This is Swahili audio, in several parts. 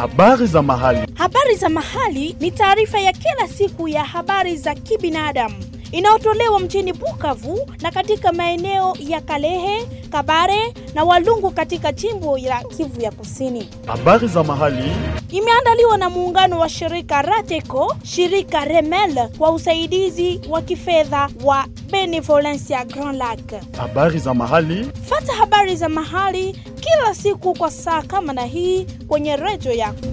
Habari za mahali. Habari za mahali ni taarifa ya kila siku ya habari za kibinadamu inayotolewa mjini Bukavu na katika maeneo ya Kalehe, Kabare na Walungu katika jimbo la Kivu ya Kusini. Habari za mahali. Imeandaliwa na muungano wa shirika Rateco, shirika Remel kwa usaidizi wa kifedha wa Benevolencia Grand Lac. Habari za mahali. Fata habari za mahali kila siku kwa saa kama na hii kwenye redio yako.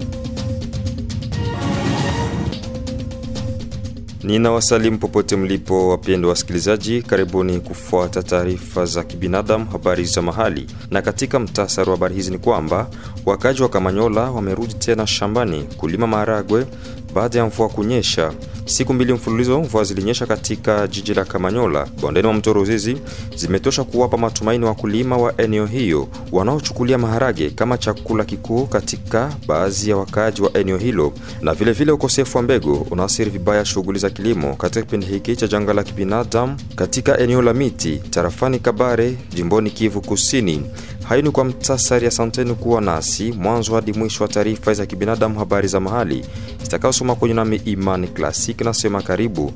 Ninawasalimu popote mlipo, wapendwa wasikilizaji, karibuni kufuata taarifa za kibinadamu, habari za mahali. Na katika mtasari wa habari hizi ni kwamba wakaji wa Kamanyola wamerudi tena shambani kulima maharagwe baada ya mvua kunyesha. Siku mbili mfululizo mvua zilinyesha katika jiji la Kamanyola bondeni mwa mto Ruzizi, zimetosha kuwapa matumaini wakulima wa eneo hiyo wanaochukulia maharage kama chakula kikuu katika baadhi ya wakaaji wa eneo hilo, na vilevile vile ukosefu wa mbegu unaathiri vibaya shughuli za kilimo katika kipindi hiki cha janga la kibinadamu katika eneo la miti tarafani Kabare, jimboni Kivu Kusini. Hayo ni kwa mtasari. Asanteni kuwa nasi mwanzo hadi mwisho wa taarifa za kibinadamu, habari za mahali zitakayosoma kwenye nami Imani Klasik. Nasema karibu.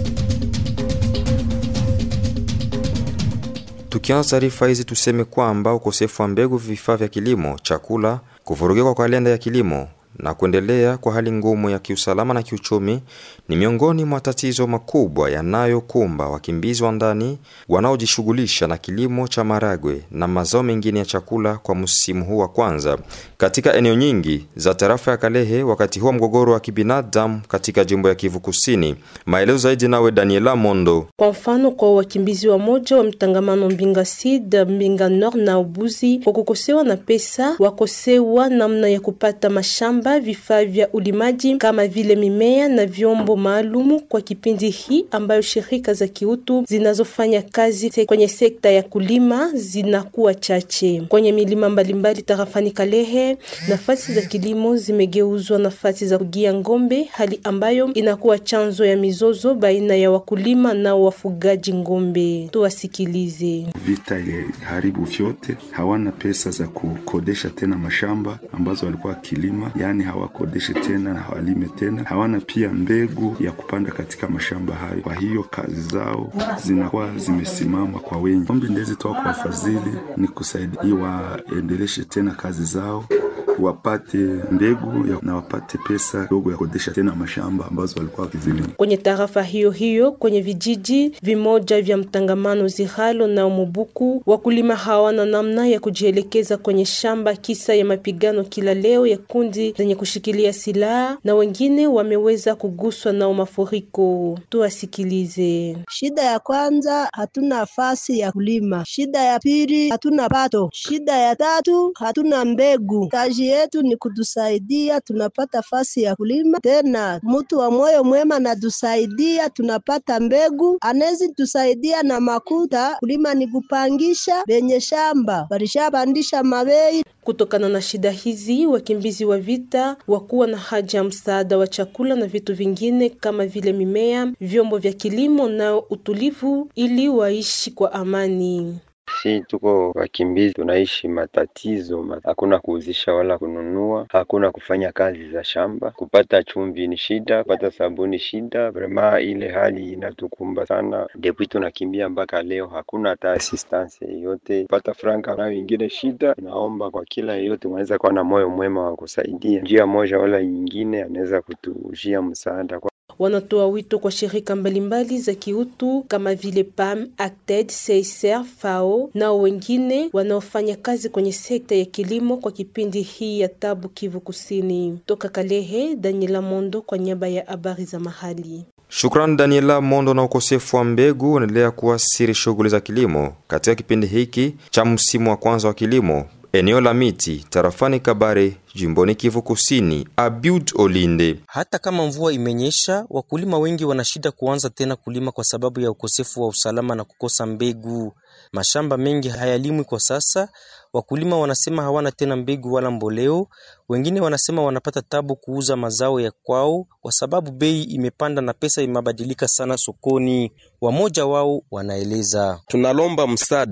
Tukianza taarifa hizi, tuseme kwamba ukosefu wa mbegu, vifaa vya kilimo, chakula, kuvurugika kwa kalenda ya kilimo na kuendelea kwa hali ngumu ya kiusalama na kiuchumi ni miongoni mwa tatizo makubwa yanayokumba wakimbizi wa ndani wanaojishughulisha na kilimo cha maragwe na mazao mengine ya chakula kwa msimu huu wa kwanza katika eneo nyingi za tarafa ya Kalehe, wakati huo mgogoro wa kibinadamu katika jimbo ya Kivu Kusini. Maelezo zaidi nawe Daniela Mondo. Kwa mfano, kwa wakimbizi wa moja wa mtangamano Mbinga Sud, Mbinga Nord na Ubuzi, kwa kukosewa na pesa, wakosewa namna ya kupata mashamba vifaa vya ulimaji kama vile mimea na vyombo maalumu kwa kipindi hii ambayo shirika za kiutu zinazofanya kazi kwenye sekta ya kulima zinakuwa chache. Kwenye milima mbalimbali tarafani Kalehe, nafasi za kilimo zimegeuzwa nafasi za kugia ngombe, hali ambayo inakuwa chanzo ya mizozo baina ya wakulima na wafugaji ngombe. Tuwasikilize. Vita iliharibu vyote, hawana pesa za kukodesha tena mashamba ambazo walikuwa wakilima, yani hawakodeshe tena, hawalime tena, hawana pia mbegu ya kupanda katika mashamba hayo. Kwa hiyo kazi zao zinakuwa zimesimama kwa wengi. Ombi ndezi toa kwa wafadhili ni kusaidia waendeleshe tena kazi zao wapate mbegu ya, na wapate pesa kidogo ya kukodesha tena mashamba ambazo walikuwa wakizilima. Kwenye tarafa hiyo hiyo, kwenye vijiji vimoja vya mtangamano Zihalo na Mubuku, wakulima hawana namna ya kujielekeza kwenye shamba kisa ya mapigano kila leo ya kundi zenye kushikilia silaha na wengine wameweza kuguswa nao mafuriko. Tuwasikilize. Shida ya kwanza, hatuna nafasi ya kulima. Shida ya pili, hatuna pato. Shida ya tatu, hatuna mbegu. Kazi yetu ni kutusaidia tunapata fasi ya kulima. Tena mtu wa moyo mwema natusaidia tunapata mbegu, anezi tusaidia na makuta. Kulima ni kupangisha benye shamba walishabandisha mabei. Kutokana na shida hizi, wakimbizi wa vita wakuwa na haja ya msaada wa chakula na vitu vingine kama vile mimea, vyombo vya kilimo na utulivu ili waishi kwa amani. Si tuko wakimbizi, tunaishi matatizo, hakuna kuuzisha wala kununua, hakuna kufanya kazi za shamba. Kupata chumvi ni shida, kupata sabuni shida. Vrema ile hali inatukumba sana, depuis tunakimbia mpaka leo hakuna hata assistance yoyote. Kupata franka nayo ingine shida. Naomba kwa kila yeyote mwanaweza kuwa na moyo mwema wa kusaidia njia moja wala nyingine, anaweza kutujia msaada kwa wanatoa wito kwa shirika mbalimbali za kiutu kama vile PAM, ACTED, CICR, FAO na wengine wanaofanya kazi kwenye sekta ya kilimo kwa kipindi hii ya tabu Kivu Kusini. Toka Kalehe, Daniela Mondo kwa niaba ya habari za mahali. Shukrani Daniela Mondo. Na ukosefu wa mbegu unaendelea kuathiri shughuli za kilimo katika kipindi hiki cha msimu wa kwanza wa kilimo eneo la miti tarafani Kabare jimboni Kivu Kusini. Abiud Olinde: hata kama mvua imenyesha, wakulima wengi wana shida kuanza tena kulima kwa sababu ya ukosefu wa usalama na kukosa mbegu. Mashamba mengi hayalimwi kwa sasa. Wakulima wanasema hawana tena mbegu wala mboleo. Wengine wanasema wanapata tabu kuuza mazao ya kwao kwa sababu bei imepanda na pesa imebadilika sana sokoni. Wamoja wao wanaeleza, tunalomba msaada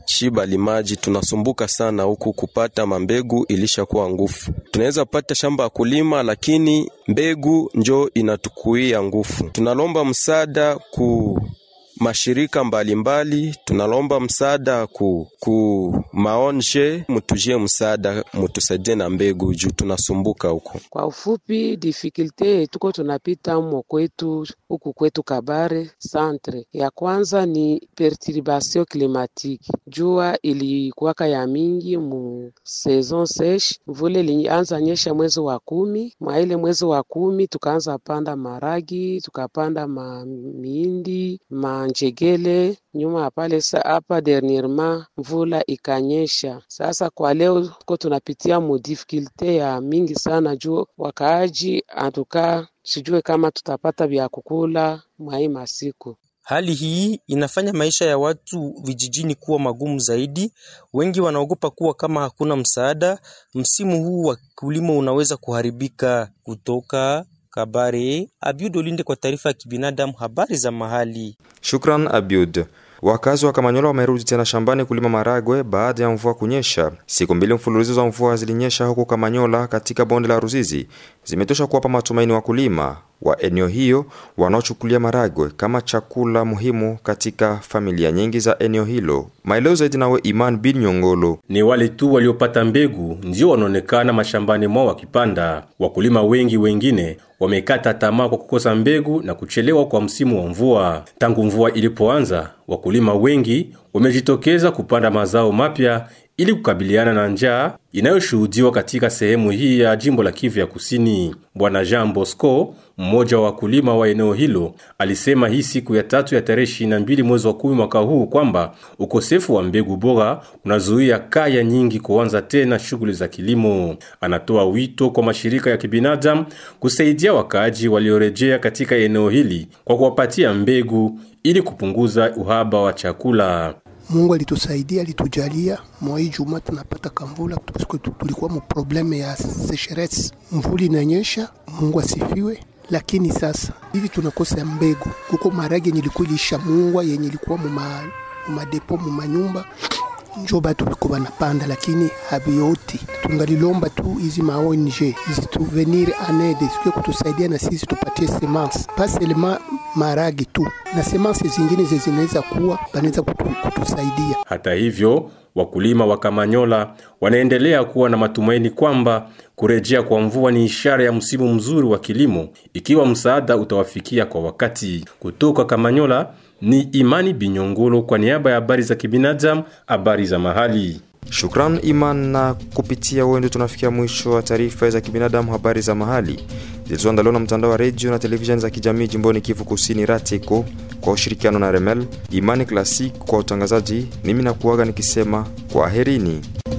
shiba limaji tunasumbuka sana huku kupata mambegu ilishakuwa ngufu. Tunaweza pata shamba ya kulima, lakini mbegu njo inatukuia ngufu. Tunalomba msaada ku mashirika mbalimbali mbali, tunalomba msaada ku, ku maonje mutujie msaada mutusaidie na mbegu juu tunasumbuka huko. Kwa ufupi, difikulte tuko tunapita mo kwetu huku kwetu Kabare centre, ya kwanza ni perturbation climatique. Jua ilikuwaka ya mingi mu saison sèche, mvule ilianza nyesha mwezi wa kumi. Mwa ile mwezi wa kumi tukaanza panda maragi, tukapanda ma miindi ma njegele nyuma pale hapa dernièrement mvula ikanyesha. Sasa kwa leo tuko tunapitia mu difficulte ya mingi sana juu wakaaji atuka sijue kama tutapata vya kukula mwai masiku. Hali hii inafanya maisha ya watu vijijini kuwa magumu zaidi. Wengi wanaogopa kuwa kama hakuna msaada, msimu huu wa kilimo unaweza kuharibika. Kutoka Kabare, Abiud Olinde kwa taarifa ya kibinadamu, habari za mahali. Shukran Abiud. Wakazi wa Kamanyola wamerudi tena shambani kulima maragwe baada ya mvua kunyesha. Siku mbili mfululizo za mvua zilinyesha huko Kamanyola katika bonde la Ruzizi, zimetosha kuwapa matumaini wakulima wa eneo hiyo wanaochukulia maragwe kama chakula muhimu katika familia nyingi za eneo hilo. Maelezo zaidi nawe Iman bin Nyongolo. Ni wale tu waliopata mbegu ndio wanaonekana mashambani mwao wakipanda. Wakulima wengi wengine wamekata tamaa kwa kukosa mbegu na kuchelewa kwa msimu wa mvua. Tangu mvua ilipoanza, wakulima wengi wamejitokeza kupanda mazao mapya ili kukabiliana na njaa inayoshuhudiwa katika sehemu hii ya jimbo la Kivu ya Kusini. Bwana Jean Bosco, mmoja wa wakulima wa eneo hilo, alisema hii siku ya tatu ya tarehe 22 mwezi wa kumi mwaka huu kwamba ukosefu wa mbegu bora unazuia kaya nyingi kuanza tena shughuli za kilimo. Anatoa wito kwa mashirika ya kibinadamu kusaidia wakaaji waliorejea katika eneo hili kwa kuwapatia mbegu ili kupunguza uhaba wa chakula. Mungu alitusaidia, alitujalia mwai juma tunapata kamvula, tulikuwa mu probleme ya sécheresse, mvuli inanyesha, Mungu asifiwe. Lakini sasa hivi tunakosa mbegu, kuko marage yenye ilikuwa ilishamungwa yenye ilikuwa muma mumadepo mumanyumba njo batu biko banapanda, lakini habioti. Tungalilomba tu hizi ma ONG zituvenir anede zikuye kutusaidia na sisi tupatie semence pas seulement maragi tu na semence zingine zinaweza kuwa banaweza kutu, kutusaidia. Hata hivyo wakulima wa Kamanyola wanaendelea kuwa na matumaini kwamba kurejea kwa mvua ni ishara ya msimu mzuri wa kilimo ikiwa msaada utawafikia kwa wakati. Kutoka Kamanyola ni Imani Binyongolo kwa niaba ya habari za kibinadamu, habari za mahali. Shukran Iman, na kupitia wewe ndio tunafikia mwisho wa taarifa za kibinadamu, habari za mahali zilizoandaliwa na mtandao wa redio na televisheni za kijamii jimboni Kivu Kusini, RATECO kwa ushirikiano na Remel. Imani Classic kwa utangazaji, mimi nakuaga nikisema kwaherini.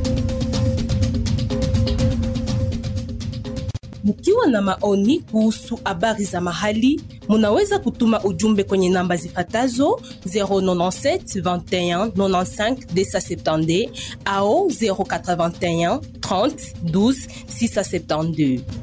Mkiwa na maoni kuhusu habari za mahali, munaweza kutuma ujumbe kwenye namba zifatazo 097 21 95 270 au 081 30 12 672.